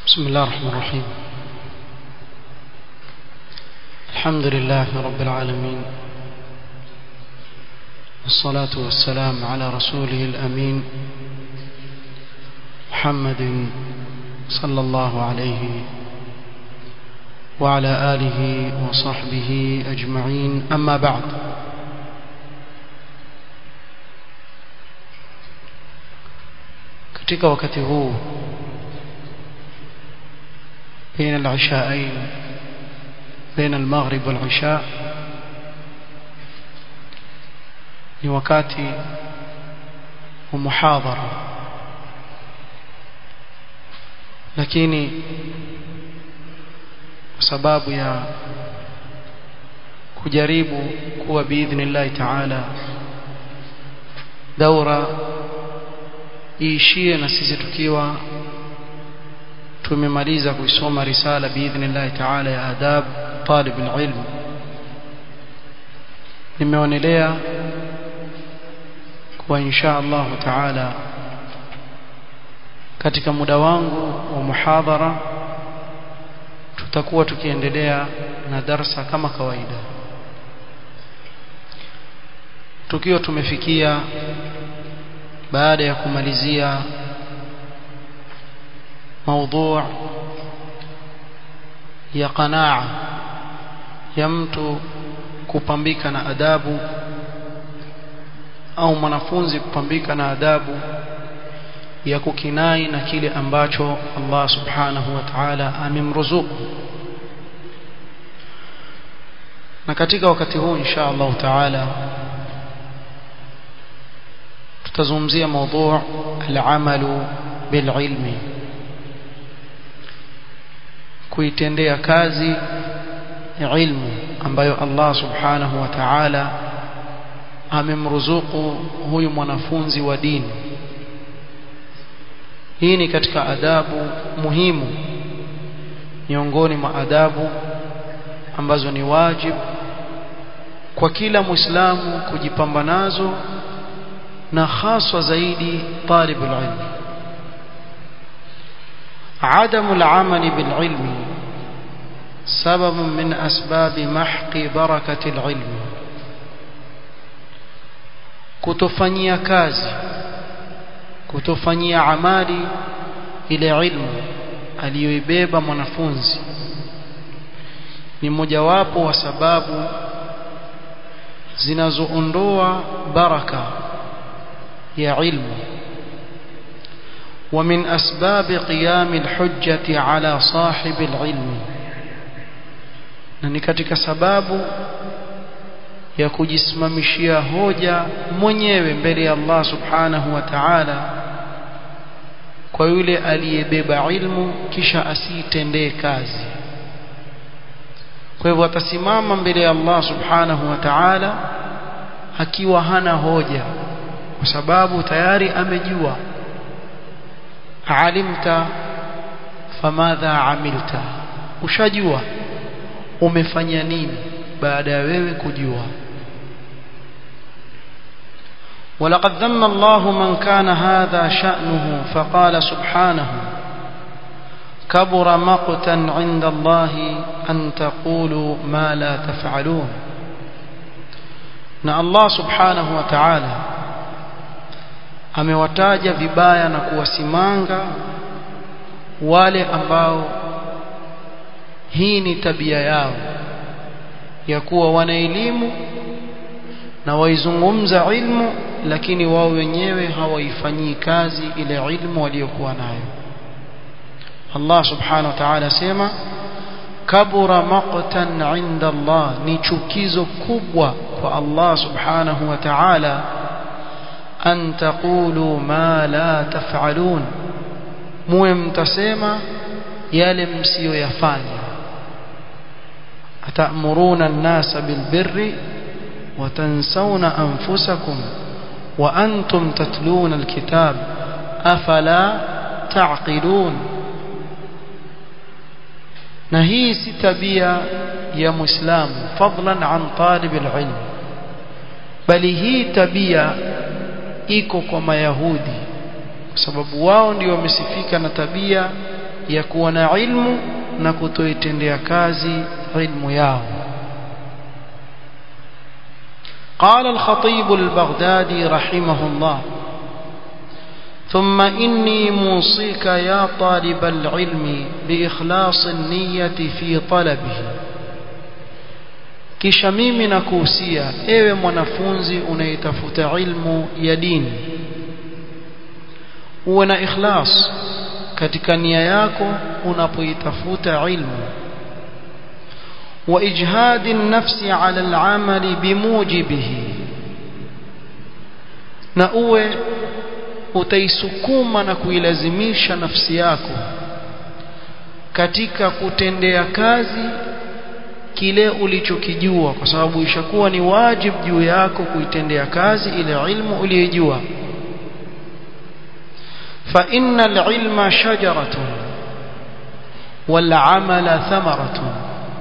بسم الله الرحمن الرحيم الحمد لله رب العالمين والصلاة والسلام على رسوله الأمين محمد صلى الله عليه وعلى آله وصحبه أجمعين أما بعد katika wakati huu بين العشاءين بين المغرب والعشاء ni wakati wa muhadhara lakini kwa sababu ya kujaribu kuwa biidhnillahi taala daura iishie na sisi tukiwa tumemaliza kuisoma risala biidhnillahi taala ya adab talib alilm nimeonelea kuwa insha Allah taala katika muda wangu wa muhadhara tutakuwa tukiendelea na darsa kama kawaida tukiwa tumefikia baada ya kumalizia موضوع ya qanaa ya mtu kupambika na adabu au mwanafunzi kupambika na adabu ya kukinai na kile ambacho Allah subhanahu wa ta'ala amemruzuku na katika wakati huu insha Allah ta'ala tutazungumzia موضوع العمل بالعلم kuitendea kazi ilmu ambayo Allah subhanahu wa ta'ala amemruzuku huyu mwanafunzi wa dini hii ni katika adabu muhimu miongoni mwa adabu ambazo ni wajib kwa kila muislamu kujipamba nazo na haswa zaidi talibul ilmi عدم العمل بالعلم سبب من أسباب محق بركة العلم kutofanyia kazi kutofanyia amali ile ilmu aliyoibeba mwanafunzi ni mojawapo wa sababu zinazoondoa baraka ya ilmu ومن أسباب قيام الحجة على صاحب العلم na ni katika sababu ya kujisimamishia hoja mwenyewe mbele ya Allah subhanahu wa ta'ala kwa yule aliyebeba ilmu kisha asiitendee kazi kwa hivyo atasimama mbele ya Allah subhanahu wa ta'ala akiwa hana hoja kwa sababu tayari amejua alimta famadha amilta ushajua umefanya nini baada ya wewe kujua ولقد ذم الله من كان هذا شأنه فقال سبحانه كبر مقتا عند الله أن تقولوا ما لا تفعلون na Allah subhanahu wa ta'ala amewataja vibaya na kuwasimanga wale ambao hii ni tabia yao ya kuwa wana elimu na waizungumza ilmu lakini wao wenyewe hawaifanyii kazi ile ilmu waliokuwa nayo Allah subhanahu wa ta'ala sema kabura maqtan inda Allah ni chukizo kubwa kwa Allah subhanahu wa ta'ala an taqulu ma la taf'alun muwe mtasema yale msiyoyafanya atamuruna an-nasa bilbirri wa tansawna anfusakum wa antum tatluna alkitab afala ta'qilun na hii si tabia ya muislamu fadlan an talib alilm bali hii tabia iko kwa mayahudi kwa sababu wao ndio wamesifika na tabia ya kuwa na ilmu na kutoitendea kazi ilmu yao قال الخطيب البغدادي رحمه الله ثم إني موصيك يا طالب العلم بإخلاص النية في طلبه kisha mimi nakuhusia ewe mwanafunzi unayetafuta ilmu ya dini uwe na ikhlas katika nia yako unapoitafuta ilmu wa ijhadi nafsi ala al-amali bimujibihi na uwe utaisukuma na kuilazimisha nafsi yako katika kutendea kazi kile ulichokijua kwa sababu ishakuwa ni wajibu juu yako kuitendea kazi ile ilmu uliyojua fa innal ilma shajaratun wal amala thamaratun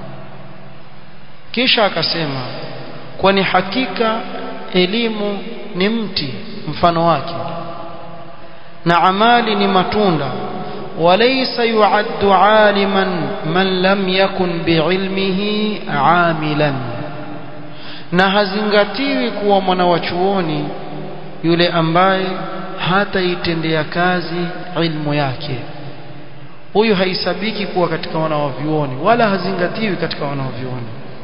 kisha akasema kwani hakika elimu ni mti mfano wake na amali ni matunda وليس يعد عالما من لم يكن بعلمه عاملا na hazingatiwi kuwa mwanawachuoni yule ambaye hataitendea kazi ilmu yake huyu haisabiki kuwa katika wanawavyuoni wala hazingatiwi katika wanawavyuoni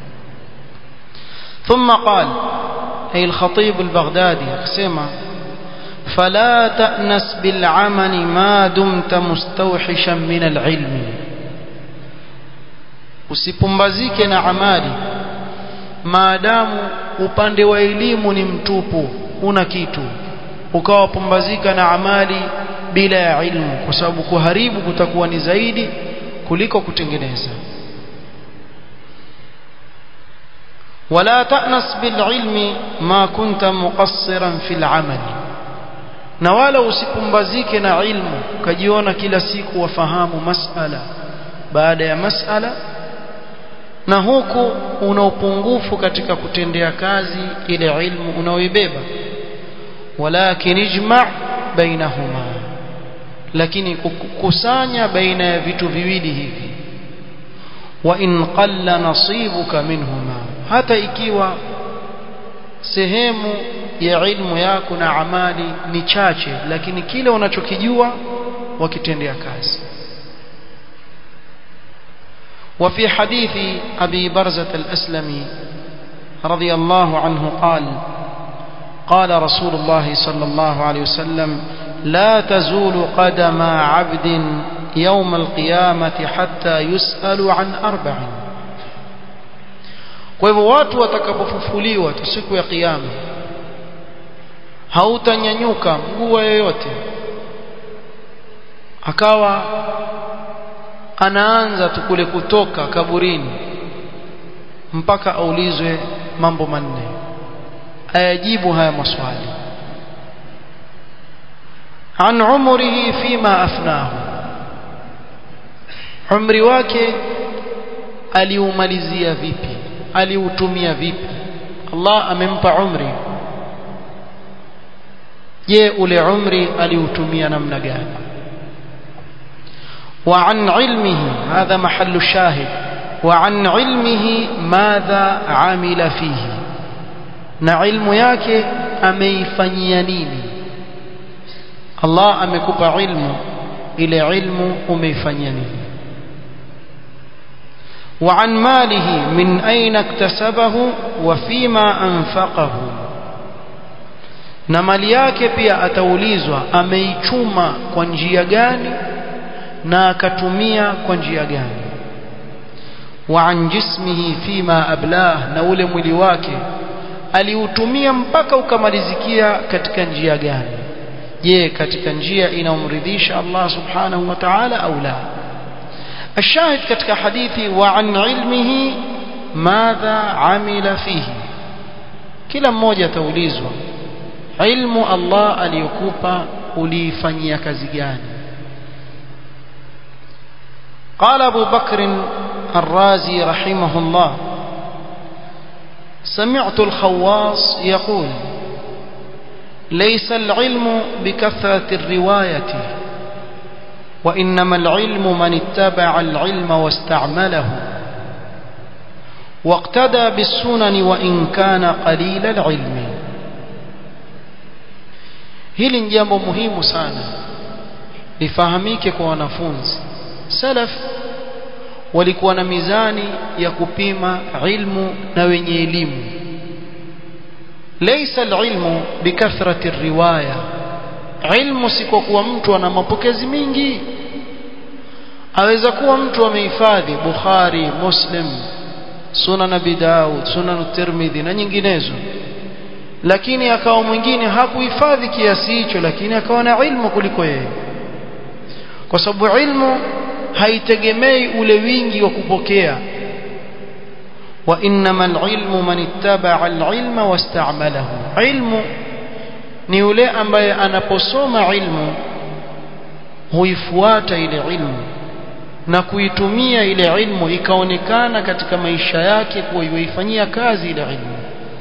ثم قال أي الخطيب البغدادي أقسم فلا تأنس بالعمل ما دمت مستوحشا من العلم usipumbazike na amali maadamu upande wa elimu ni mtupu una kitu ukawa pumbazika na amali bila ya ilmu kwa sababu kuharibu kutakuwa ni zaidi kuliko kutengeneza ولا تأنس بالعلم ما كنت مقصرا في العمل na wala usipumbazike na ilmu ukajiona kila siku wafahamu masala baada ya masala na huku una upungufu katika kutendea kazi ile ilmu unaoibeba walakin ijma' bainahuma lakini kukusanya baina ya vitu viwili hivi wa in qalla nasibuka minhuma hata ikiwa sehemu ya ilmu yako na amali ni chache lakini kile unachokijua wakitendea kazi وفي حديث أبي برزة الأسلمي رضي الله عنه قال قال رسول الله صلى الله عليه وسلم لا تزول قدم عبد يوم القيامة حتى يسأل عن أربع kwa hivyo watu watakapofufuliwa tu siku ya kiyama hautanyanyuka mguu yoyote akawa anaanza tu kule kutoka kaburini mpaka aulizwe mambo manne ayajibu haya maswali an umrihi fima afnahu umri wake aliumalizia vipi aliutumia vipi Allah amempa umri je ule umri aliutumia namna gani وعن علمه هذا محل الشاهد وعن علمه ماذا عمل فيه na ilmu yake ameifanyia nini Allah amekupa ilmu ile ilmu umeifanyia nini وعن ماله من أين اكتسبه وفيما أنفقه na mali yake pia ataulizwa ameichuma kwa njia gani na akatumia kwa njia gani wa an jismihi fima ablah na ule mwili wake aliutumia mpaka ukamalizikia katika njia gani je katika njia inayomridhisha Allah subhanahu wa ta'ala au la الشاهد katika hadithi wa an ilmihi madha amila fihi kila mmoja ataulizwa ilmu Allah aliyokupa uliifanyia kazi gani قال أبو بكر الرازي رحمه الله سمعت الخواص يقول ليس العلم بكثرة الرواية وإنما العلم من اتبع العلم واستعمله واقتدى بالسنن وإن كان قليل العلم hili ni jambo muhimu sana lifahamike kwa wanafunzi salaf walikuwa na mizani ya kupima ilmu na wenye elimu laysa alilmu bikathrati riwaya ilmu si kwa kuwa mtu ana mapokezi mingi aweza kuwa mtu amehifadhi bukhari muslim sunan abi daud sunan tirmidhi na nyinginezo lakini akawa mwingine hakuhifadhi kiasi hicho lakini akawa na ilmu kuliko yeye kwa sababu ilmu haitegemei ule wingi wa kupokea wa innamal ilmu man ittaba'a al-ilma wasta'malahu ilmu ni yule ambaye anaposoma ilmu huifuata ile ilmu na kuitumia ile ilmu ikaonekana katika maisha yake kuwa yuifanyia kazi ile ilmu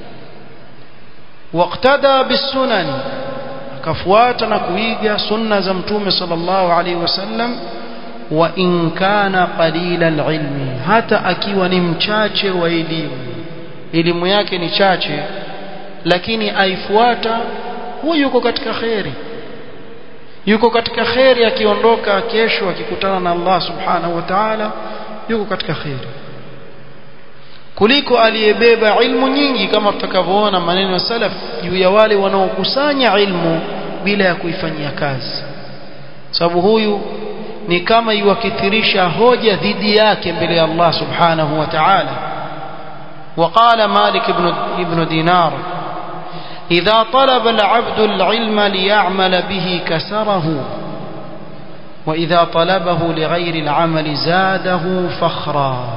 waqtada bisunan akafuata na kuiga sunna za mtume sallallahu alaihi wasallam wa in kana qalila alilmi hata akiwa ni mchache wa elimu elimu yake ni chache lakini aifuata huyu yuko katika khairi yuko katika khairi akiondoka kesho akikutana na Allah subhanahu wa ta'ala yuko katika khairi kuliko aliyebeba ilmu nyingi kama tutakavyoona maneno ya salaf juu ya wale wanaokusanya ilmu bila ya kuifanyia kazi sababu huyu ni kama iwakithirisha hoja dhidi yake mbele ya Allah subhanahu wa ta'ala وقال مالك بن ابن دينار إذا طلب العبد العلم ليعمل به كسره وإذا طلبه لغير العمل زاده فخرا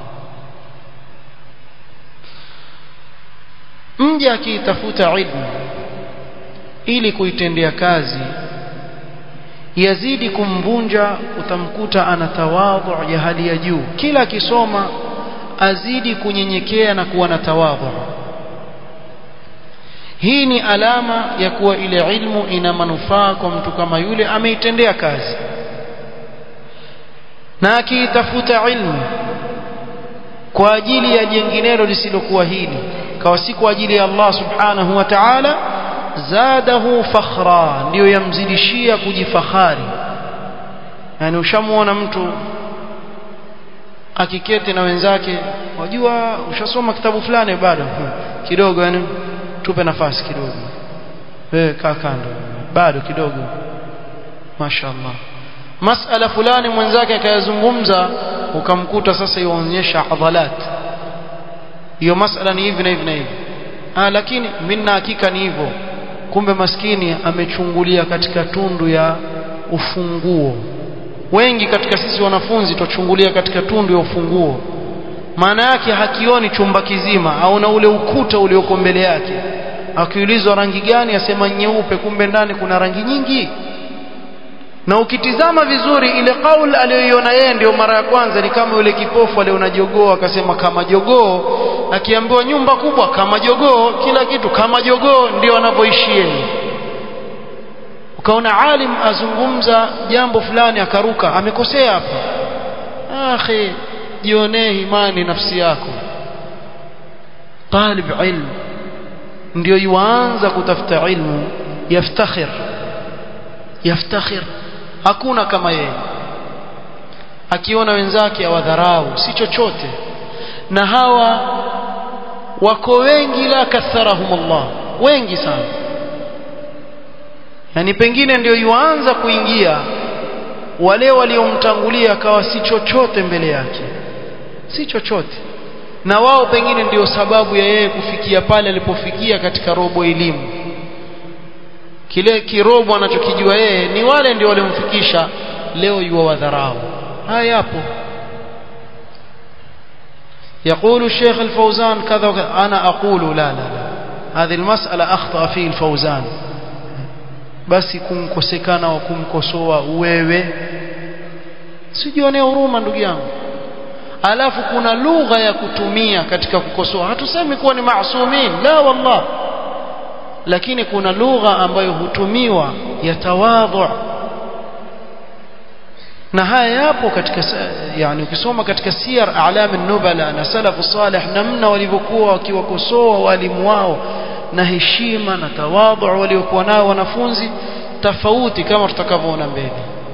mja akiitafuta ilmu ili kuitendea kazi yazidi kumvunja utamkuta ana tawadhu ya hali ya juu kila akisoma azidi kunyenyekea na kuwa na tawadhu hii ni alama ya kuwa ile ilmu ina manufaa kwa mtu kama yule ameitendea kazi na akiitafuta ilmu kwa ajili ya jenginelo lisilokuwa hili kawa si kwa ajili ya Allah subhanahu wa ta'ala zadahu fakhra ndio yamzidishia kujifahari yani ushamuona mtu akiketi na wenzake wajua ushasoma kitabu fulani bado kidogo yani tupe nafasi kidogo wewe kaa kando bado kidogo mashaallah masala fulani mwenzake akayazungumza ukamkuta sasa yuonyesha adhalat hiyo masala ni hivi na hivi na hivi ah lakini mimi na hakika ni hivyo kumbe maskini amechungulia katika tundu ya ufunguo wengi katika sisi wanafunzi tuchungulia katika tundu ya ufunguo maana yake hakioni chumba kizima au na ule ukuta ulioko mbele yake akiulizwa rangi gani asema nyeupe kumbe ndani kuna rangi nyingi na ukitizama vizuri ile kaul aliyoiona yeye ndio mara ya kwanza ni kama yule kipofu aliona jogoo akasema kama jogoo akiambiwa nyumba kubwa kama jogoo kila kitu kama jogoo ndio anavyoishi yeye ukaona alim azungumza jambo fulani akaruka amekosea hapa akhi jionee imani nafsi yako talib ilm ndio yuanza kutafuta ilmu yaftakhir yaftakhir hakuna kama yeye akiona wenzake awadharau si chochote na hawa wako wengi la katharahum Allah wengi sana yani pengine ndio yuanza kuingia wale waliomtangulia akawa si chochote mbele yake si chochote na wao pengine ndio sababu ya yeye kufikia pale alipofikia katika robo elimu kile kirobo anachokijua yeye ni wale ndio waliomfikisha leo yuwa wadharau haya yapo يقول الشيخ الفوزان كذا وكذا أنا أقول لا لا لا هذه المسألة أخطأ فيه الفوزان basi kumkosekana wa kumkosoa wewe sijionee huruma ndugu yangu alafu kuna lugha ya kutumia katika kukosoa hatusemi kuwa ni maasumin la wallah lakini kuna lugha ambayo hutumiwa ya tawadhu na haya yapo katika yani ukisoma katika siyar a'lam an-nubala na salafu salih namna walivyokuwa wakiwakosoa walimu wao na heshima na tawadhu waliokuwa nao wanafunzi tofauti kama tutakavyoona mbele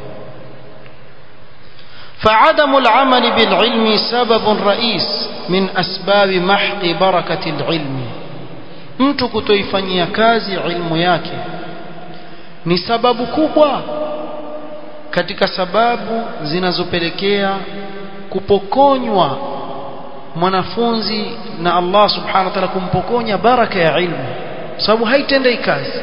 فعدم العمل بالعلم سبب رئيس من أسباب محق بركة العلم mtu kutoifanyia kazi ilmu yake ni sababu kubwa katika sababu zinazopelekea kupokonywa mwanafunzi na Allah subhanahu wa ta'ala kumpokonya baraka ya ilmu sababu haitendei kazi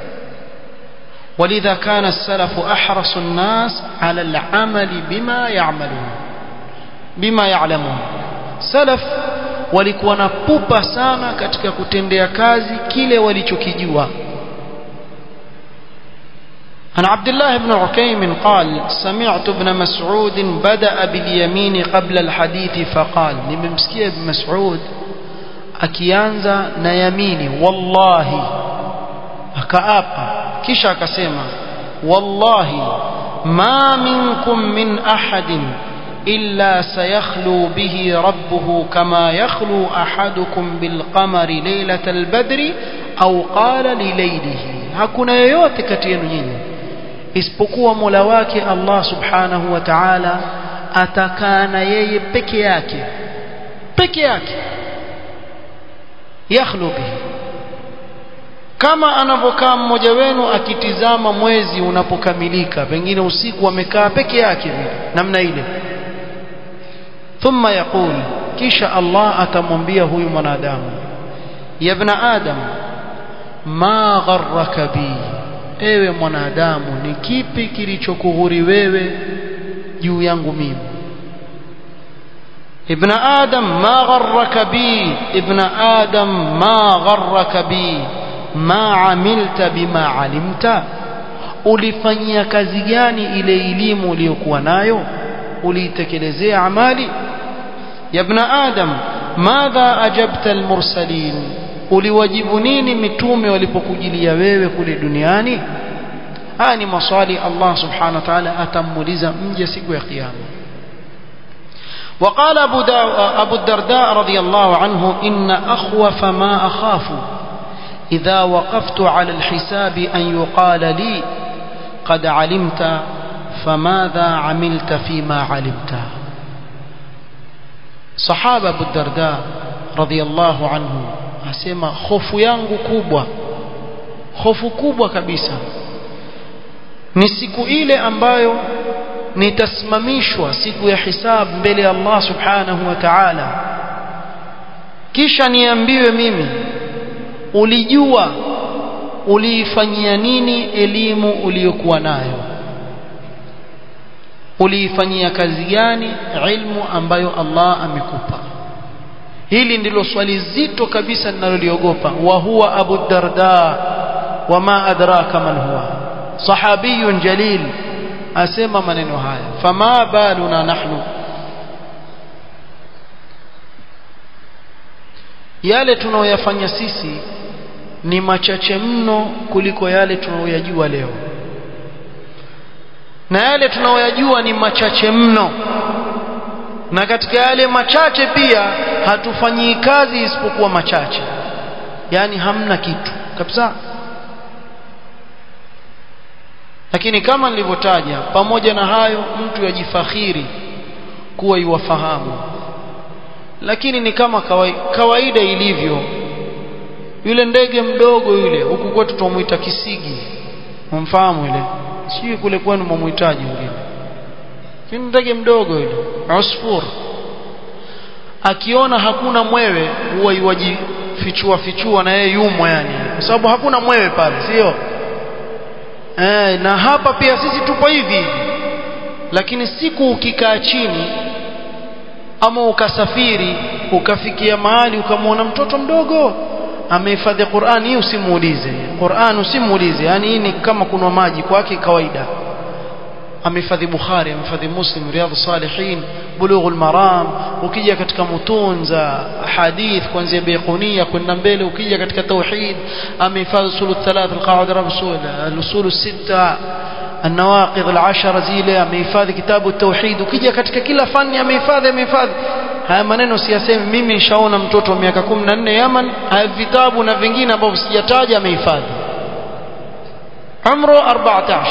ولذا كان السلف أحرص الناس على العمل بما يعملون بما يعلمون سلف walikuwa na pupa sana katika kutendea kazi kile walichokijua عن عبد الله بن عكيم قال سمعت ابن مسعود بدأ باليمين قبل الحديث فقال nimemsikia ibn Mas'ud akianza na yamini wallahi akaapa kisha akasema wallahi ma minkum min ahadin illa sayakhlu bihi rabbuhu kama yakhlu ahadukum bilqamari laylatal badri au qala lilaylihi hakuna yoyote kati yenu nyinyi isipokuwa Mola wake Allah subhanahu wa ta'ala atakaa na yeye peke yake peke yake yakhlu bihi kama anavyokaa mmoja wenu akitizama mwezi unapokamilika pengine usiku amekaa peke yake vile namna ile thumma yaqul kisha Allah atamwambia huyu mwanadamu ya ibn adam ma gharraka bi ewe mwanadamu ni kipi kilichokughuri wewe juu yangu mimi ابن آدم ما غرك بي ابن آدم ما غرك بي ما عملت بما علمت ulifanyia kazi gani ile elimu uliyokuwa nayo uliitekelezea amali ya ibn adam madha ajabta almursalin uliwajibu nini mitume walipokujilia wewe kule duniani haya ni maswali Allah subhanahu wa ta'ala atamuuliza mje siku ya kiyama وقال أبو, أبو الدرداء رضي الله عنه إن أخوف ما أخاف إذا وقفت على الحساب أن يقال لي قد علمت فماذا عملت فيما علمت صحابة أبو الدرداء رضي الله عنه asema hofu yangu kubwa hofu kubwa kabisa ni siku ile ambayo nitasimamishwa siku ya hisab mbele ya Allah subhanahu wa ta'ala kisha niambiwe mimi ulijua uliifanyia nini elimu uliyokuwa nayo uliifanyia kazi gani ilmu ambayo Allah amekupa hili ndilo swali zito kabisa ninaloliogopa wa huwa abu darda wama adraka man huwa sahabiyun jalil asema maneno haya fama baluna nahnu yale tunaoyafanya sisi ni machache mno kuliko yale tunaoyajua leo na yale tunaoyajua ni machache mno na katika yale machache pia hatufanyii kazi isipokuwa machache yani hamna kitu kabisa lakini kama nilivyotaja pamoja na hayo mtu yajifakhiri kuwa iwafahamu lakini ni kama kawaida ilivyo yule ndege mdogo yule huku kwetu tumuita kisigi umfahamu ile sio kule kwenu mumuhitaji mwingine lakini ndege mdogo yule usfur akiona hakuna mwewe huwa iwajifichua fichua na yeye yumo yani kwa sababu hakuna mwewe pale sio eh na hapa pia sisi tupo hivi lakini siku ukikaa chini ama ukasafiri ukafikia mahali ukamwona mtoto mdogo amehifadhi Qur'an hii usimuulize Qur'an usimuulize yani hii ni kama kunwa maji kwake kawaida amehifadhi Bukhari amehifadhi Muslim Riyadhus Salihin Bulughul Maram ukija katika mutun za hadith kuanzia Baiqunia kwenda mbele ukija katika tauhid amehifadhi usul thalath alqaida rasul al-usul sita النواقض العشر zile amehifadhi kitabu tauhid ukija katika kila fani amehifadhi amehifadhi haya maneno siyasemi mimi nishaona mtoto wa miaka 14 Yaman haya vitabu na vingine ambavyo sijataja amehifadhi umru 14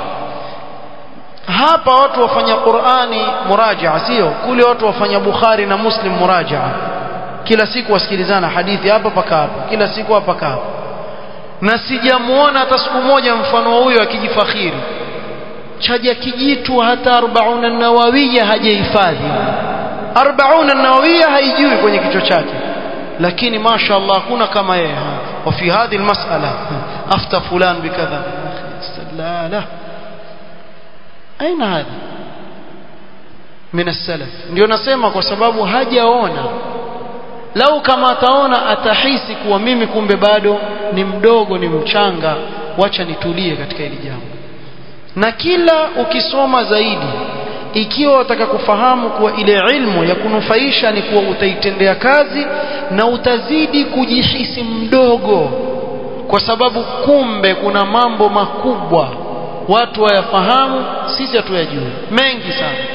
hapa watu wafanya Qur'ani murajaa sio kule watu wafanya Bukhari na Muslim murajaa kila siku wasikilizana hadithi hapa paka hapa kila siku hapa paka hapa na sijamuona hata siku moja mfano huyo akijifakhiri chaja kijitu hata 40 nawawiya hajahifadhi 40 nawawiya haijui kwenye kichwa chake lakini masha Allah kuna kama yeye wa fi hadhi almas'ala afta fulan bikadha la la aina hadha min as-salaf ndio nasema kwa sababu hajaona lau kama ataona atahisi kuwa mimi kumbe bado ni mdogo ni mchanga wacha nitulie katika hili jambo na kila ukisoma zaidi ikiwa wataka kufahamu kuwa ile ilmu ya kunufaisha ni kuwa utaitendea kazi na utazidi kujihisi mdogo kwa sababu kumbe kuna mambo makubwa watu wayafahamu sisi hatuyajui mengi sana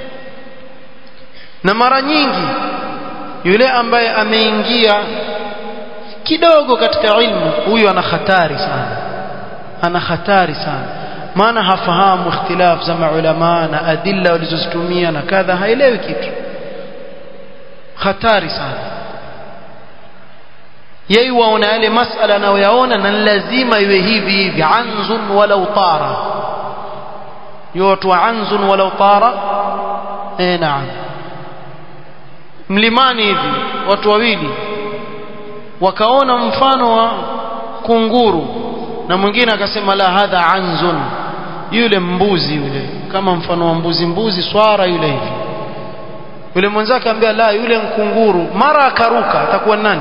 na mara nyingi yule ambaye ameingia kidogo katika ilmu huyu ana hatari sana ana hatari sana maana hafahamu ikhtilaf za maulama na adilla walizozitumia na kadha haelewi kitu hatari sana yeye waona yale masala anayoyaona na lazima iwe hivi hivi anzun walau tara yote anzun walau tara eh naam mlimani hivi watu wawili wakaona mfano wa kunguru na mwingine akasema la hadha anzun yule mbuzi yule kama mfano wa mbuzi mbuzi swara yule hivi yule mwenzake ambia la yule mkunguru mara akaruka atakuwa nani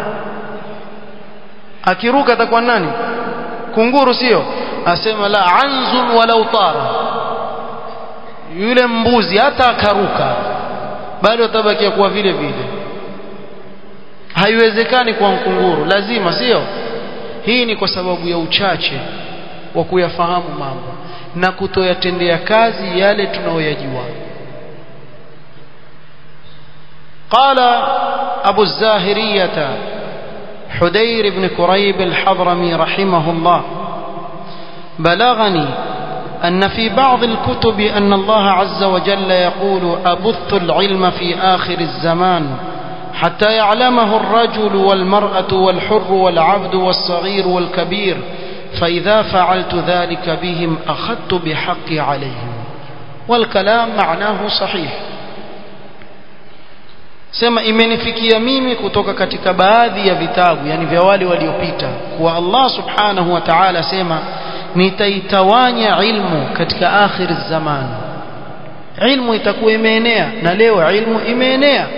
akiruka atakuwa nani kunguru sio asema la anzun walau tara yule mbuzi hata akaruka bado atabakia kuwa vile vile haiwezekani kwa mkunguru lazima sio hii ni kwa sababu ya uchache wa kuyafahamu mambo na kutoyatendea kazi yale tunayoyajua قال أبو الزاهرية حدير بن كريب الحضرمي رحمه الله بلغني أن في بعض الكتب أن الله عز وجل يقول أبث العلم في آخر الزمان حتى يعلمه الرجل والمرأة والحر والعبد والصغير والكبير فإذا فعلت ذلك بهم أخذت بحقي عليهم والكلام معناه صحيح sema imenifikia mimi kutoka katika baadhi ya vitabu yani vya wale waliopita kuwa Allah subhanahu wa ta'ala sema nitaitawanya ilmu katika akhir zaman ilmu itakuwa imeenea na leo ilmu imeenea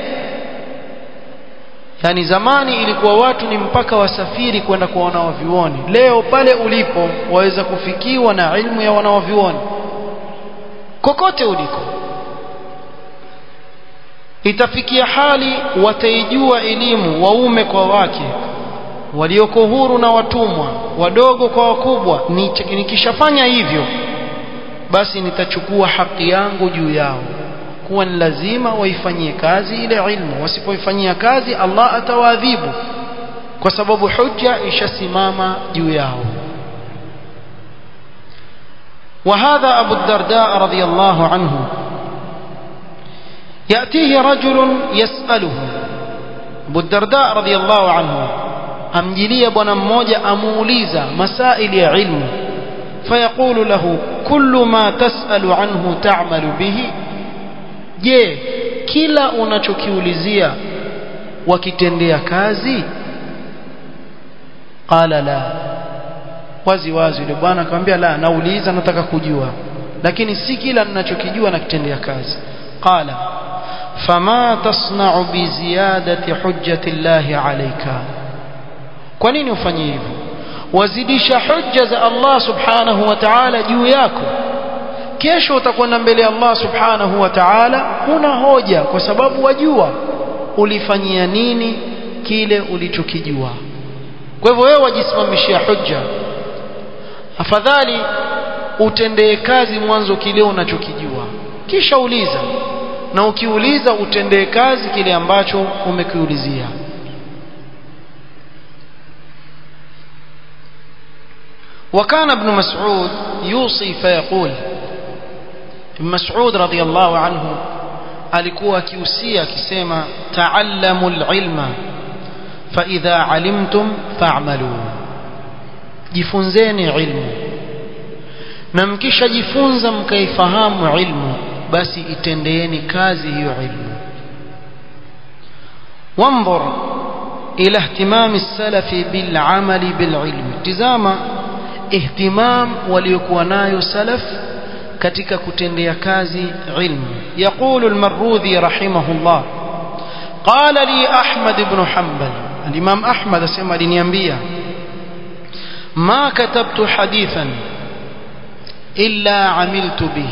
yani zamani ilikuwa watu ni mpaka wasafiri kwenda kwa wanawavyuoni leo pale ulipo waweza kufikiwa na ilmu ya wanawavyuoni kokote uliko itafikia hali wataijua elimu waume kwa wake walioko huru na watumwa wadogo kwa wakubwa nikishafanya hivyo basi nitachukua haki yangu juu yao kuwa ni lazima waifanyie kazi ile ilmu wasipoifanyia kazi Allah atawaadhibu kwa sababu hujja ishasimama juu yao وهذا أبو الدرداء رضي الله عنه يأتيه رجل يسأله أبو الدرداء رضي الله عنه amjilia bwana mmoja amuuliza masaili ya ilmu fayaqulu lahu kullu ma tasalu anhu ta'malu bihi je kila unachokiulizia wakitendea kazi qala la wazi wazi yule bwana akamwambia la nauliza nataka kujua lakini si kila ninachokijua nakitendea kazi qala fama tasna'u bi ziyadati hujjati llahi alayka kwa nini ufanye hivyo wazidisha hujja za Allah subhanahu wa ta'ala juu yako kesho utakwenda mbele ya Allah subhanahu wa ta'ala huna hoja kwa sababu wajua ulifanyia nini kile ulichokijua kwa hivyo wewe wajisimamishia hujja afadhali utendee kazi mwanzo kile unachokijua kisha uliza na ukiuliza utendee kazi kile ambacho umekiulizia وكان ابن مسعود يوصي فيقول ابن مسعود رضي الله عنه alikuwa akiusia akisema taallamu alilma fa idha alimtum fa'malu jifunzeni ilmu na mkishajifunza mkaifahamu ilmu basi itendeeni kazi hiyo ilmu وانظر إلى اهتمام السلف بالعمل بالعلم تزاما اهتمام وليكونايو سلف katika kutendea kazi ilmu يقول المروذي رحمه الله قال لي أحمد بن حنبل الإمام أحمد سمع لنيانبيا ما كتبت حديثا إلا عملت به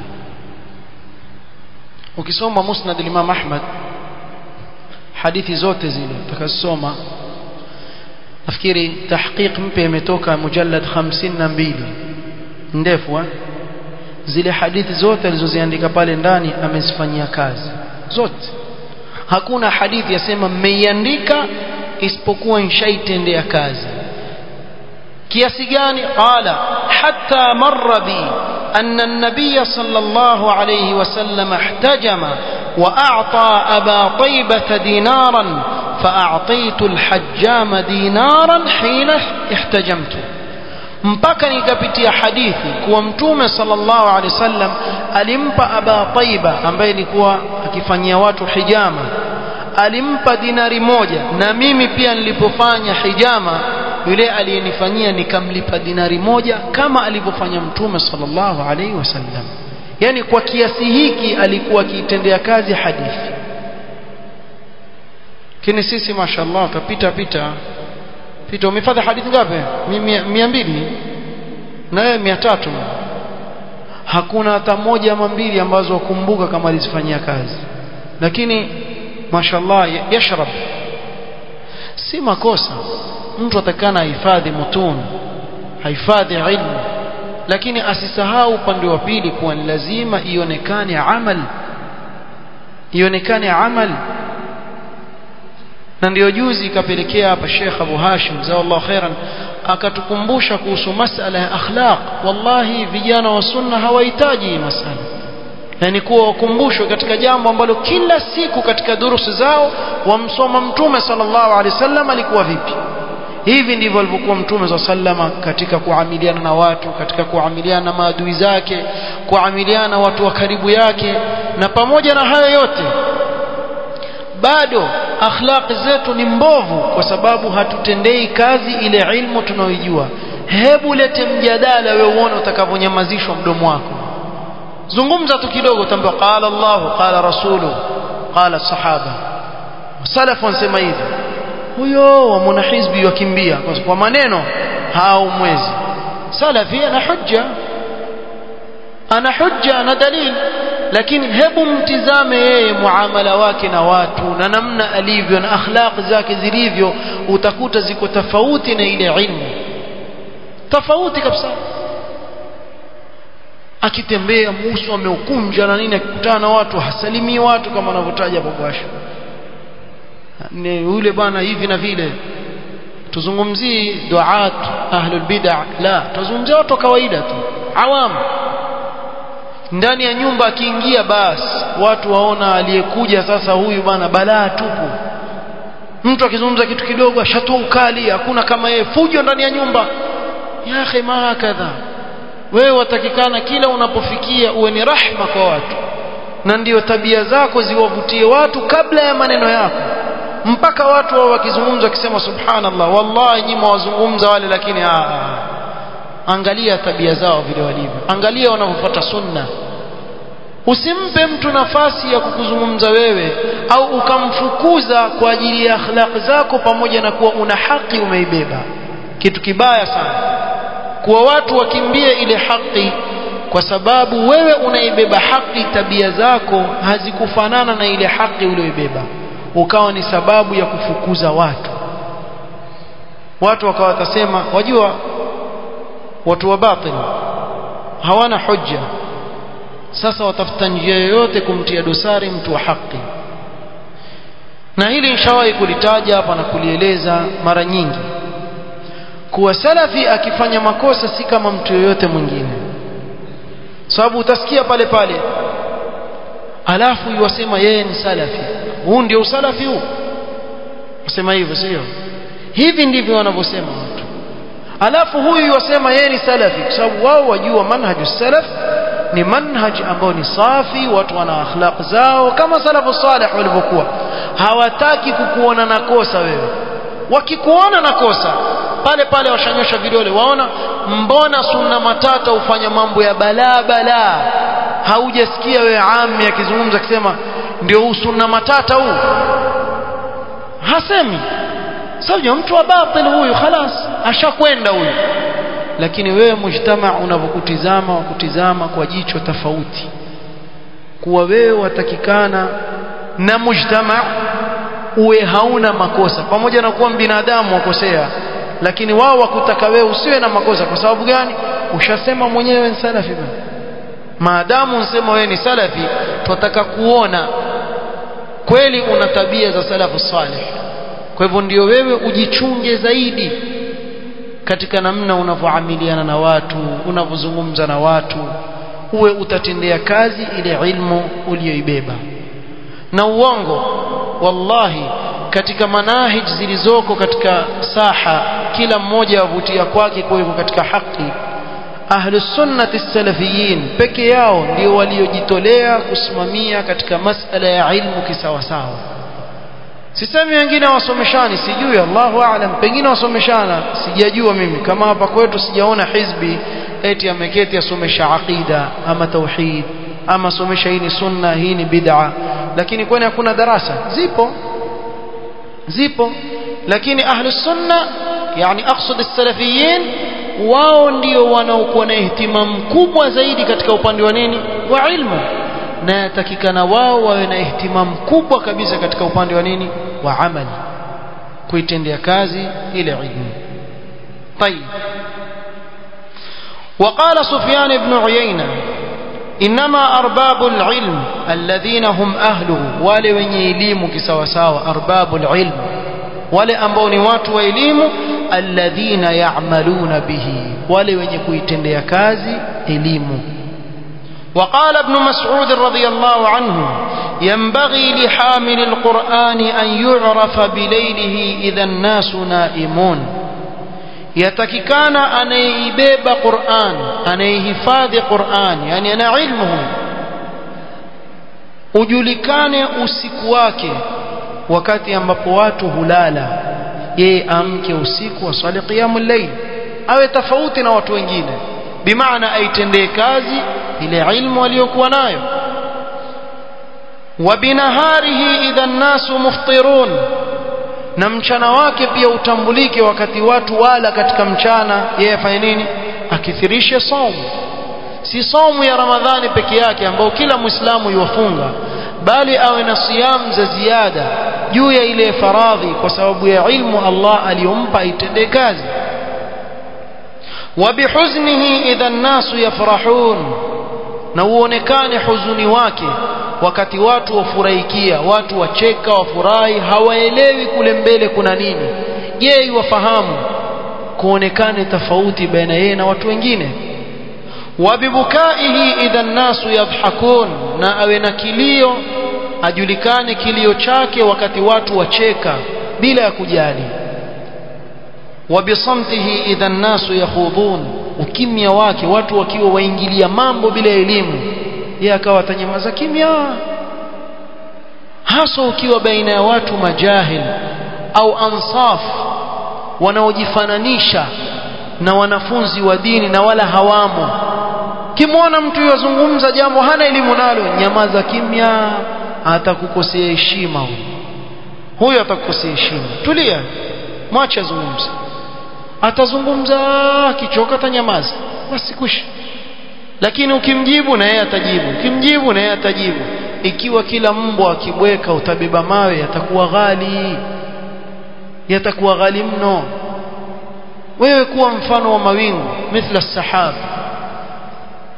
ukisoma musnad al-Imam Ahmad hadithi zote zile utakazosoma nafikiri tahqiq mpya imetoka mujallad 52 ndefu zile hadithi zote alizoziandika pale ndani amezifanyia kazi zote hakuna hadithi yasema mmeiandika isipokuwa inshaitendea kazi kiasi gani qala hatta marra bi أن النبي صلى الله عليه وسلم احتجم وأعطى أبا طيبة دينارا فأعطيت الحجام دينارا حين احتجمت mpaka nikapitia hadithi kuwa mtume sallallahu alaihi wasallam alimpa aba taiba ambaye alikuwa akifanyia watu hijama alimpa dinari moja na mimi pia nilipofanya hijama yule aliyenifanyia nikamlipa dinari moja kama alivyofanya mtume sallallahu alaihi wasallam yani kwa kiasi hiki alikuwa akiitendea kazi hadithi lakini sisi mashallah utapita pita pita umefadha hadithi ngapi mia mbili na wewe mia tatu hakuna hata moja ama mbili ambazo wakumbuka kama alizifanyia kazi lakini mashallah yashrab si makosa mtu atakana ahifadhi mutun hahifadhi ilmu lakini asisahau upande wa pili kuwa ni lazima ionekane amal ionekane amal na ndio juzi ikapelekea hapa Sheikh Abu Hashim zawallahu khairan akatukumbusha kuhusu masala ya akhlaq wallahi vijana wa sunna hawahitaji hii masala yani kuwa wakumbushwe katika jambo ambalo kila siku katika durusi zao wamsoma mtume sallallahu alaihi wasallam alikuwa vipi hivi ndivyo alivyokuwa mtume za sallama katika kuamiliana na watu katika kuamiliana na maadui zake kuamiliana na watu wa karibu yake na pamoja na hayo yote bado akhlaq zetu ni mbovu kwa sababu hatutendei kazi ile ilmu tunaoijua hebu lete mjadala wewe uone utakavyonyamazishwa mdomo wako zungumza tu kidogo utaambiwa qala Allah qala rasulu qala sahaba salafu wanasema hivi huyo wa mwanahizbi wakimbia kwa maneno hao mwezi salafi ana hujja ana hujja ana dalil lakini hebu mtizame yeye muamala wake na watu na namna alivyo na akhlaq zake zilivyo utakuta ziko tofauti na ile ilmu tofauti kabisa akitembea muso ameukunja na nini akikutana na watu hasalimii watu kama anavyotaja babasha ni yule bwana hivi na vile tuzungumzii duat ahlul bid'ah la tuzungumzia watu kawaida tu awam ndani ya nyumba akiingia basi watu waona aliyekuja sasa huyu bwana balaa tupu mtu akizungumza kitu kidogo ashatoa ukali hakuna kama yeye fujo ndani ya nyumba ya akhi ma hakadha wewe watakikana kila unapofikia uwe ni rahma kwa watu na ndiyo tabia zako ziwavutie watu kabla ya maneno yako mpaka watu wao wakizungumza wakisema subhanallah wallahi nyinyi wazungumza wale lakini aa, angalia tabia zao vile walivyo angalia wanavyofuata sunna usimpe mtu nafasi ya kukuzungumza wewe au ukamfukuza kwa ajili ya akhlaq zako pamoja na kuwa una haki umeibeba kitu kibaya sana kuwa watu wakimbie ile haki kwa sababu wewe unaibeba haki tabia zako hazikufanana na ile haki ulioibeba ukawa ni sababu ya kufukuza watu watu wakawa watasema wajua watu wa batil hawana hujja sasa watafuta njia yoyote kumtia dosari mtu wa haki na hili nishawahi kulitaja hapa na kulieleza mara nyingi kuwa salafi akifanya makosa si kama mtu yoyote mwingine sababu utasikia pale pale alafu yuwasema yeye ni salafi huu ndio usalafi huu usema hivyo sio hivi ndivyo wanavyosema watu alafu huyu yuwasema yeye ni salafi kwa sababu wao wajua manhaju salaf ni manhaj ambao ni safi watu wana akhlaq zao kama salafu salih walivyokuwa hawataki kukuona na kosa wewe wakikuona na kosa pale pale washanyosha vidole waona mbona sunna matata ufanya mambo ya balaa balaa haujasikia wewe ami akizungumza akisema ndio huu sunna matata huu hasemi sababu mtu wa batil huyu khalas ashakwenda huyu lakini wewe mujtama unavyokutizama wakutizama kwa jicho tofauti kuwa wewe watakikana na mujtama uwe hauna makosa pamoja na kuwa binadamu wakosea lakini wao wakutaka wewe usiwe na makosa kwa sababu gani ushasema mwenyewe ni salafi bana maadamu unsema wewe ni salafi tunataka kuona kweli una tabia za salafu salih kwa hivyo ndio wewe ujichunge zaidi katika namna unavyoamiliana na watu unavyozungumza na watu uwe utatendea kazi ile ilmu uliyoibeba na uongo wallahi katika manahij zilizoko katika saha kila mmoja avutia kwake kuweko katika haki ahlus sunnati salafiyin peke yao ndio waliojitolea kusimamia katika masala ya ilmu kisawasawa sisemi wengine wasomeshani sijui Allahu aalam pengine wasomeshana sijajua mimi kama hapa kwetu sijaona hizbi eti ameketi asomesha aqida ama tauhid ama somesha hii ni sunna hii ni bid'a lakini kwani hakuna darasa zipo zipo lakini ahlu sunna yani aqsad as-salafiyin wao ndio wanaokuwa na ihtimam kubwa zaidi katika upande wa nini wa ilmu na yatakikana wao wawe na ihtimam kubwa kabisa katika upande wa nini wa amali kuitendea kazi ile ilmu طيب وقال سفيان بن عيينة إنما أرباب العلم الذين هم أهله wale wenye elimu kisawasawa arbabul ilm wale ambao ni watu wa elimu alladhina ya'maluna bihi wale wenye kuitendea kazi elimu وقال ابن مسعود رضي الله عنه ينبغي لحامل القرآن أن يعرف بليله إذا الناس نائمون yatakikana anayeibeba Qur'an anayehifadhi Qur'an yani ana ilmuhu ujulikane usiku wake wakati ambapo watu hulala yeye amke usiku aswali qiyamul layl awe tofauti na watu wengine bimaana aitendee kazi ile ilmu aliyokuwa nayo wabinaharihi idha nnasu muftirun na mchana wake pia utambulike wakati watu wala katika mchana yeye afanye nini akithirishe saumu si saumu ya ramadhani peke yake ambao kila muislamu yuwafunga bali awe na siyam za ziada juu ya ile faradhi kwa sababu ya ilmu Allah aliyompa itendee kazi وبحزنه إذا الناس يفرحون na uonekane huzuni wake wakati watu wafurahikia watu wacheka wafurahi hawaelewi kule mbele kuna nini je wafahamu kuonekane tofauti baina yeye na watu wengine wabibukaihi idha nnasu yadhhakun na awe na kilio ajulikane kilio chake wakati watu wacheka bila ya kujali wabisamtihi idha nnasu yakhudhun ukimya wake watu wakiwa waingilia mambo bila elimu yeye akawa atanyamaza kimya hasa ukiwa baina ya watu majahil au ansaf wanaojifananisha na wanafunzi wa dini na wala hawamo kimwona mtu yazungumza jambo hana elimu nalo nyamaza kimya atakukosea heshima huyo huyo atakukosea heshima tulia mwache azungumze atazungumza akichoka atanyamaza basi kushi lakini ukimjibu na yeye atajibu ukimjibu na yeye atajibu ikiwa kila mbwa akibweka utabeba mawe yatakuwa ghali yatakuwa ghali mno wewe kuwa mfano wa mawingu mithla sahab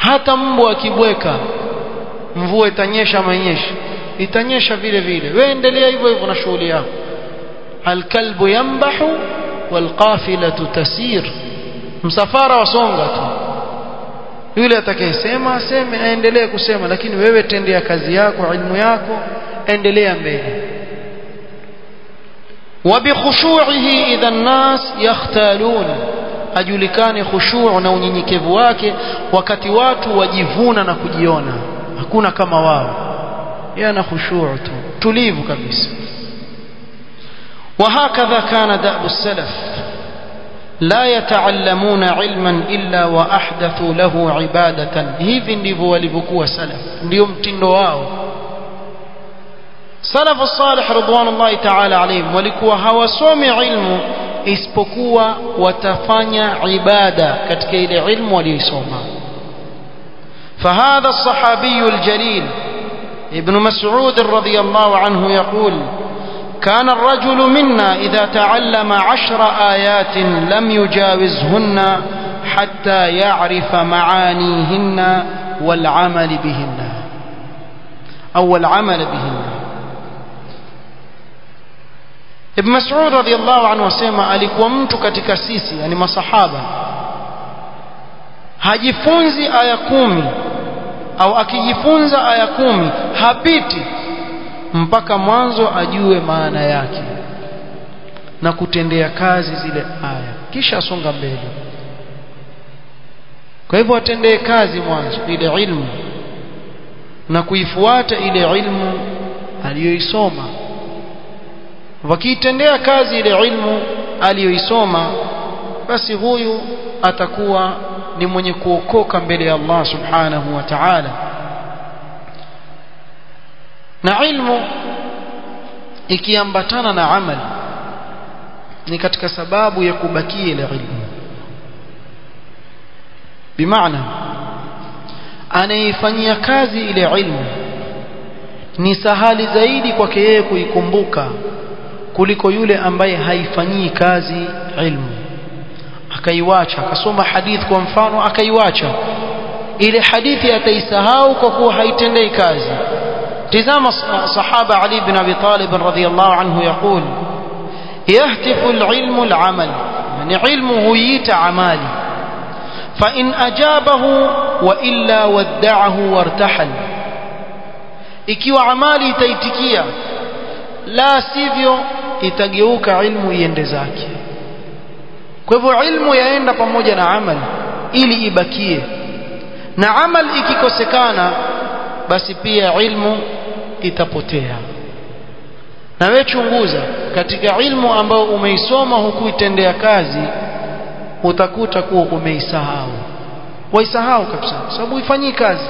hata mbwa akibweka mvua itanyesha ama inyeshi itanyesha vile vile wewe endelea hivyo hivyo na shughuli yako alkalbu yambahu walqafilatu tasir msafara wasonga tu yule atakayesema aseme aendelee kusema lakini wewe tendea kazi yako ilmu yako endelea mbele وبخشوعه إذا الناس يختالون ajulikane khushu' na unyenyekevu wake wakati watu wajivuna na kujiona hakuna kama wao yeye ana khushu' tu tulivu kabisa وهكذا كان دأب السلف لا يتعلمون علما إلا وأحدثوا له عبادة hivi ndivyo walivyokuwa salaf ndio mtindo wao salafu salih ridwanullahi ta'ala alayhim walikuwa hawasomi ilmu isipokuwa watafanya ibada katika ile ilmu waliyosoma فهذا الصحابي الجليل ابن مسعود رضي الله عنه يقول كان الرجل منا إذا تعلم عشر آيات لم يجاوزهن حتى يعرف معانيهن والعمل بهن أو العمل بهن Ibn Mas'ud radhiyallahu anhu asema alikuwa mtu katika sisi yani masahaba hajifunzi aya kumi au akijifunza aya kumi hapiti mpaka mwanzo ajue maana yake na kutendea kazi zile aya kisha asonga mbele kwa hivyo atendee kazi mwanzo ile ilmu na kuifuata ile ilmu aliyoisoma wakiitendea kazi ile ilmu aliyoisoma basi huyu atakuwa ni mwenye kuokoka mbele ya Allah subhanahu wa ta'ala na ilmu ikiambatana na amali ni katika sababu ya kubakia ile ilmu bimaana anaifanyia kazi ile ilmu ni sahali zaidi kwake yeye kuikumbuka kuliko yule ambaye haifanyii kazi ilmu akaiwacha akasoma hadith kwa mfano akaiwacha ile hadithi ataisahau kwa kuwa haitendei kazi tizama sahaba ali bin abi talib radhiyallahu anhu yaqul يهتف العلم العمل يعني علمه ييت عمالي فإن أجابه وإلا ودعه وارتحل ikiwa amali itaitikia la sivyo itageuka ilmu iende zake kwa hivyo ilmu yaenda pamoja na amal ili ibakie na amal ikikosekana basi pia ilmu itapotea na wewe chunguza katika ilmu ambayo umeisoma hukuitendea kazi utakuta kuwa umeisahau waisahau kabisa sababu ifanyii kazi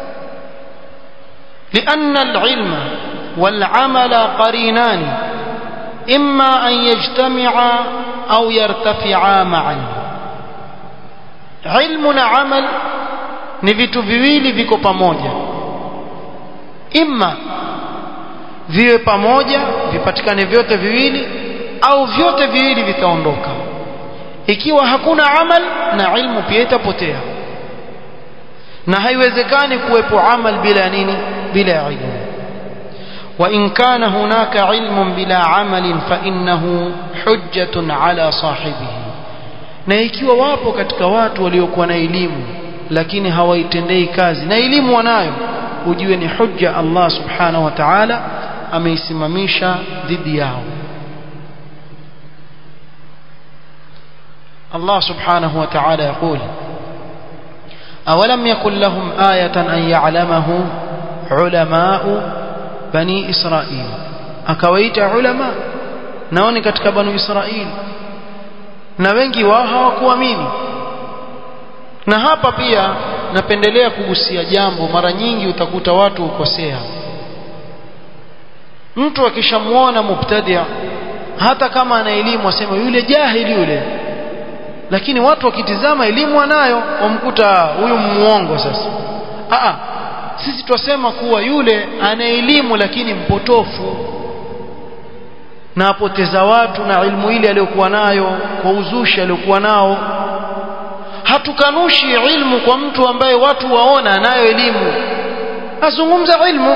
لأن العلم والعمل قرينان إما أن يجتمعا أو يرتفعا معا علم عمل ni vitu viwili viko pamoja imma viwe pamoja vipatikane vyote viwili au vyote viwili vitaondoka ikiwa hakuna amal na ilmu pia itapotea na haiwezekani kuwepo amal bila nini bila ilmu وإن كان هناك علم بلا عمل فإنه حجة على صاحبه na ikiwa wapo katika watu waliokuwa na elimu lakini hawaitendei kazi na elimu wanayo ujue ni hujja Allah subhanahu wa ta'ala ameisimamisha dhidi yao Allah subhanahu wa ta'ala يقول أولم يكن لهم آية أن يعلمه علماء bani Israil akawaita ulama nao ni katika banu Israil na wengi wao hawakuamini na hapa pia napendelea kugusia jambo mara nyingi utakuta watu ukosea mtu akishamuona mubtadia hata kama ana elimu asema yule jahili yule lakini watu wakitizama elimu anayo wamkuta huyu muongo sasa a sisi twasema kuwa yule ana elimu lakini mpotofu na apoteza watu na ilmu ile aliyokuwa nayo kwa uzushi aliyokuwa nao hatukanushi ilmu kwa mtu ambaye watu waona anayo elimu azungumza ilmu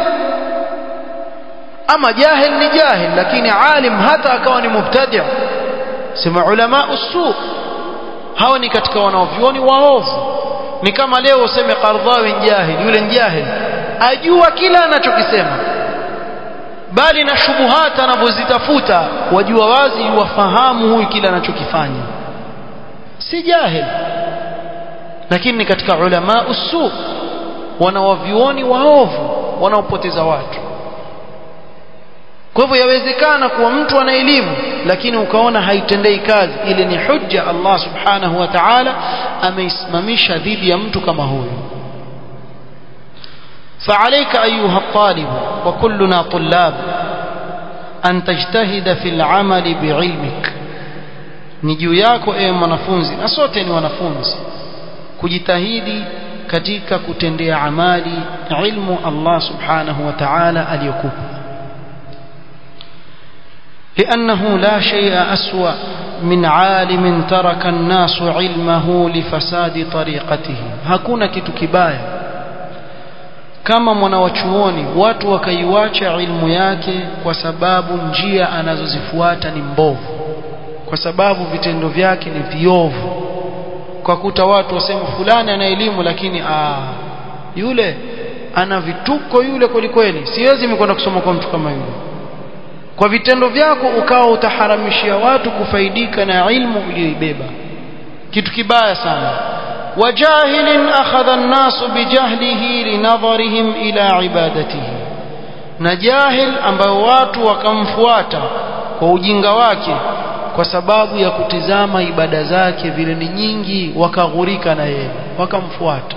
ama jahil ni jahil lakini alim hata akawa ni mubtadi sema ulama usu hao ni katika wanaovyuoni waovu ni kama leo useme Qardhawi jahil yule jahil ajua kila anachokisema bali na shubuhata anavyozitafuta wajua wazi wafahamu huyu kila anachokifanya si jahil lakini ni katika ulama usu wanawavyuoni waovu wanaopoteza watu kwa hivyo yawezekana kuwa mtu ana elimu lakini ukaona haitendei kazi ile ni hujja Allah subhanahu wa ta'ala ameisimamisha dhidi ya mtu kama huyu فعليك أيها الطالب وكلنا طلاب أن تجتهد في العمل بعلمك نجو yako ewe mwanafunzi na sote ni wanafunzi kujitahidi katika kutendea amali ilmu Allah subhanahu wa ta'ala aliyokupa لأنه لا شيء أسوأ من عالم ترك الناس علمه لفساد طريقته hakuna kitu kibaya kama mwanawachuoni watu wakaiwacha ilmu yake kwa sababu njia anazozifuata ni mbovu kwa sababu vitendo vyake ni viovu kwa kuta watu wasema fulani ana elimu lakini aa, yule ana vituko yule kweli kweli siwezi mikwenda kusoma kwa mtu kama yule kwa vitendo vyako ukawa utaharamishia watu kufaidika na ilmu uliyoibeba kitu kibaya sana وجاهل أخذ الناس بجهله لنظرهم إلى عبادته نجاهل ambao watu wakamfuata kwa ujinga wake kwa sababu ya kutizama ibada zake vile ni nyingi wakaghurika na yeye wakamfuata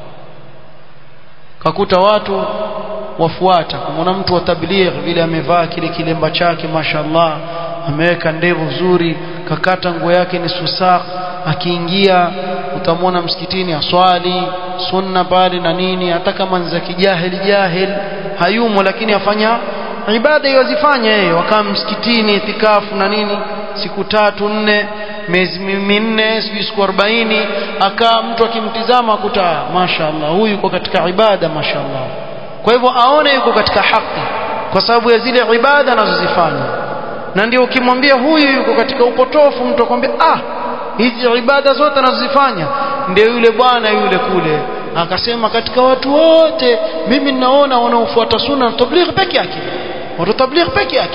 kakuta watu wafuata kumwona mtu wa tabligh vile amevaa kile kilemba chake mashallah ameweka ndevu nzuri kakata nguo yake ni susak akiingia utamwona msikitini aswali sunna pale na nini hata kama ni za kijahili jahil hayumo lakini afanya ibada yozifanya yeye wakaa msikitini itikafu na nini siku tatu nne miezi minne sijui siku arobaini akaa mtu akimtizama akuta mashaallah huyu yuko katika ibada mashaallah kwa hivyo aone yuko katika haki kwa sababu ya zile ibada anazozifanya na ndio ukimwambia huyu yuko katika upotofu mtu akwambia ah hizi ibada zote anazozifanya ndio yule bwana yule kule akasema katika watu wote mimi ninaona wanaofuata sunna na tabligh peke yake watu tabligh peke yake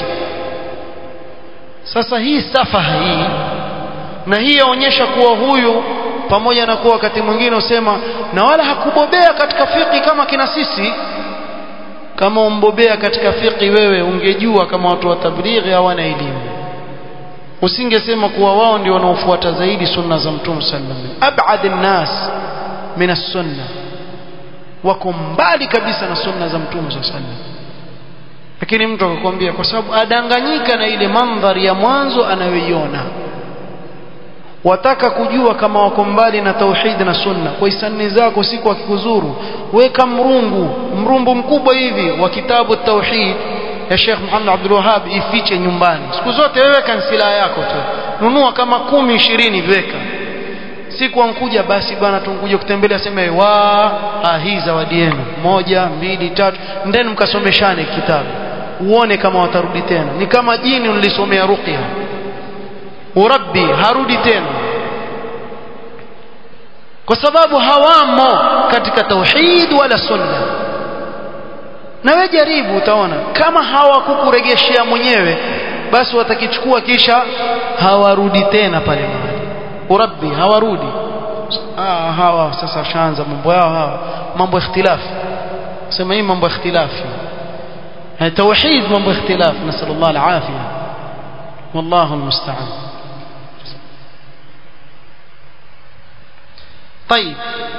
sasa hii safaha hii na hii yaonyesha kuwa huyu pamoja na kuwa wakati mwingine usema na wala hakubobea katika fiqi kama kina sisi kama umbobea katika fiqi wewe ungejua kama watu wa tablighi hawana elimu usingesema kuwa wao ndio wanaofuata zaidi sunna za mtume sallallahu alaihi wasallam ab'ad an-nas min as-sunna wako mbali kabisa na sunna za mtume sallallahu alaihi wasallam lakini mtu akakwambia kwa sababu adanganyika na ile mandhari ya mwanzo anayoiona wataka kujua kama wako mbali na tauhid na sunna kwa hisani zako siku akikuzuru weka mrungu mrumbu mkubwa hivi wa kitabu tauhid ya Sheikh Muhammad Abdul Wahhab ifiche nyumbani siku zote wewe kansila yako tu nunua kama kumi ishirini viweka siku ankuja basi bwana tunkuja kutembelea sema wa ah, hii zawadi yenu moja mbili tatu ndeni mkasomeshane kitabu uone kama watarudi tena ni kama jini ulilisomea ruqya urabbi harudi tena kwa sababu hawamo katika tauhid wala sunna na we jaribu utaona kama hawakukuregeshea mwenyewe basi watakichukua kisha hawarudi tena pale mahali urabbi hawarudi ah, hawa sasa washaanza mambo yao hawa mambo ikhtilafu sema hii mambo ikhtilafi توحيد mambo ikhtilaf نسال الله العافيه والله المستعان طيب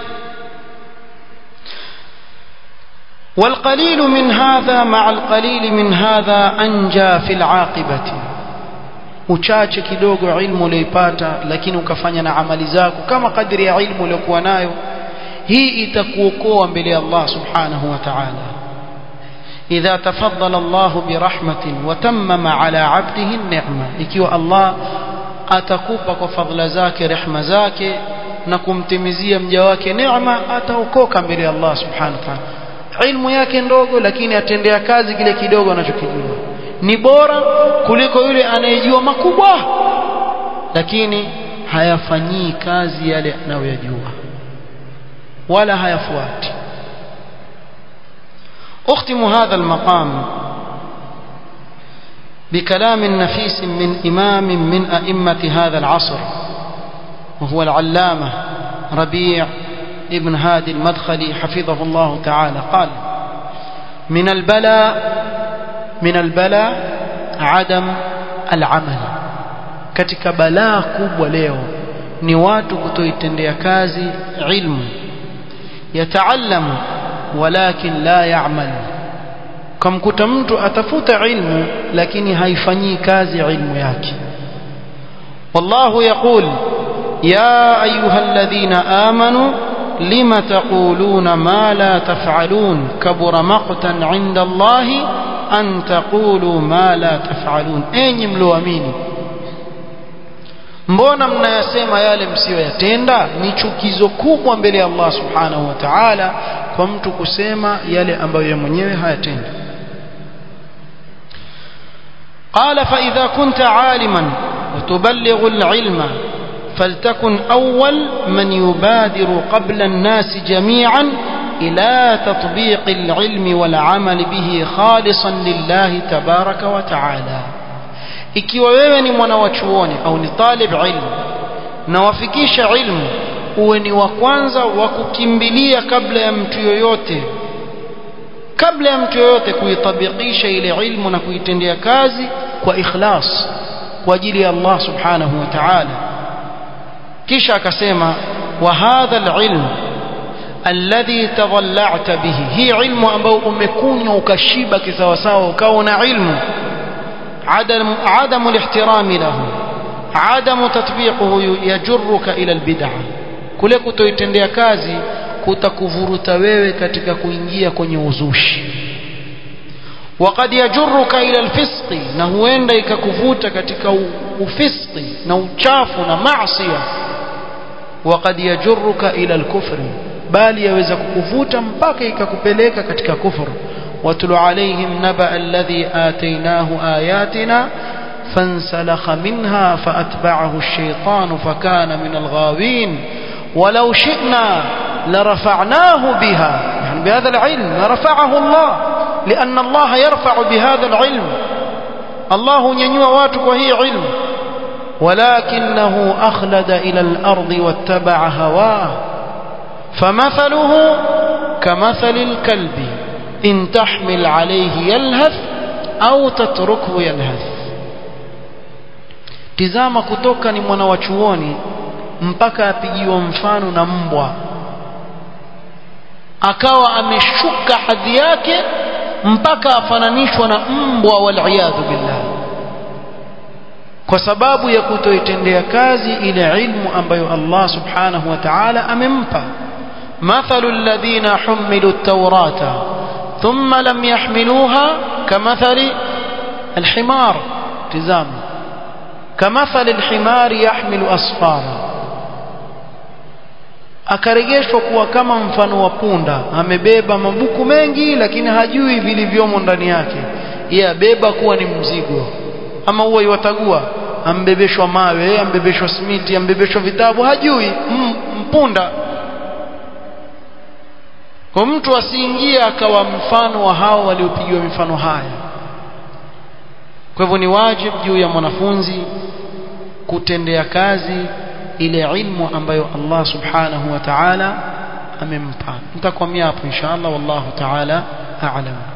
والقليل من هذا مع القليل من هذا أنجى في العاقبة uchache kidogo ilmu uliyoipata lakini ukafanya na amali zako kama kadri ya ilmu uliyokuwa nayo hii itakuokoa mbele ya Allah subhanahu wa ta'ala idha tafaddala Allah birahmatin wa tammama ala 'abdihi an-ni'ma ikiwa Allah atakupa kwa fadhila zake rehma zake na kumtimizia mja wake neema ataokoka mbele ya Allah subhanahu wa ta'ala ilmu yake ndogo lakini atendea kazi kile kidogo anachokijua ni bora kuliko yule anayejua makubwa lakini hayafanyii kazi yale anayoyajua wala hayafuati أختم هذا المقام بكلام نفيس من إمام من أئمة هذا العصر وهو العلامة ربيع ابن هادي المدخلي حفظه الله تعالى قال من البلاء من البلاء عدم العمل katika balaa kubwa leo ni watu kutoitendea kazi ilmu yataallamu walakin la ya'mal kamkuta mtu atafuta ilmu lakini haifanyii kazi ilmu yake wallahu yaqul ya ayyuhalladhina amanu lima taquluna ma la taf'alun kabura maqtan 'inda allahi an taqulu ma la taf'alun enyi mlioamini mbona mnayasema yale msiyoyatenda ni chukizo kubwa mbele ya Allah subhanahu wa ta'ala kwa mtu kusema yale ambayo yeye mwenyewe hayatendi قال فإذا كنت عالما وتبلغ العلم فلتكن أول من يبادر قبل الناس جميعا إلى تطبيق العلم والعمل به خالصا لله تبارك وتعالى ikiwa wewe ni mwana wa chuoni au ni talib ilmu na wafikisha ilmu uwe ni wa kwanza wa kukimbilia kabla ya mtu yoyote kabla ya mtu yoyote kuitabikisha ile ilmu na kuitendea kazi kwa ikhlas kwa ajili ya Allah subhanahu wa ta'ala kisha akasema wa hadha alilm alladhi tadalla'ta bihi hii ilmu ambayo umekunywa ukashiba kisawasawa ukawa na ilmu عدم عدم الاحترام له عدم تطبيقه يجرك الى البدع kule kutoitendea kazi kutakuvuruta wewe katika kuingia kwenye uzushi وقد يجرك الى الفسق na huenda ikakuvuta katika ufisqi na uchafu na maasiya وقد يجرك الى الكفر bali yaweza kukuvuta mpaka ikakupeleka katika kufuru واتل عليهم نبأ الذي آتيناه آياتنا فانسلخ منها فأتبعه الشيطان فكان من الغاوين ولو شئنا لرفعناه بها يعني بهذا العلم لرفعه الله لأن الله يرفع بهذا العلم الله ينوى واتك وهي علم ولكنه أخلد إلى الأرض واتبع هواه فمثله كمثل الكلب إن تحمل عليه يلهث أو تتركه يلهث tizama kutoka ni mwana wa chuoni mpaka apigiwa mfano na mbwa akawa ameshuka hadhi yake mpaka afananishwa na mbwa waliyadhu billah kwa sababu ya kutoitendea kazi ile ilmu ambayo Allah subhanahu wa ta'ala amempa mathalu alladhina humilu at-taurata ثم لم يحملوها كمثل الحمار تزام كمثل الحمار يحمل أصفارا akarejeshwa kuwa kama mfano wa punda amebeba mabuku mengi lakini hajui vilivyomo ndani yake yeye abeba kuwa ni mzigo ama huwa iwatagua ambebeshwa mawe ambebeshwa simiti ambebeshwa vitabu hajui mpunda kwa mtu asiingie akawa mfano wa hao waliopigiwa mifano haya kwa hivyo ni wajibu juu ya mwanafunzi kutendea kazi ile ilmu ambayo Allah subhanahu wa ta'ala amempa nitakwamia hapo inshallah wallahu ta'ala a'lam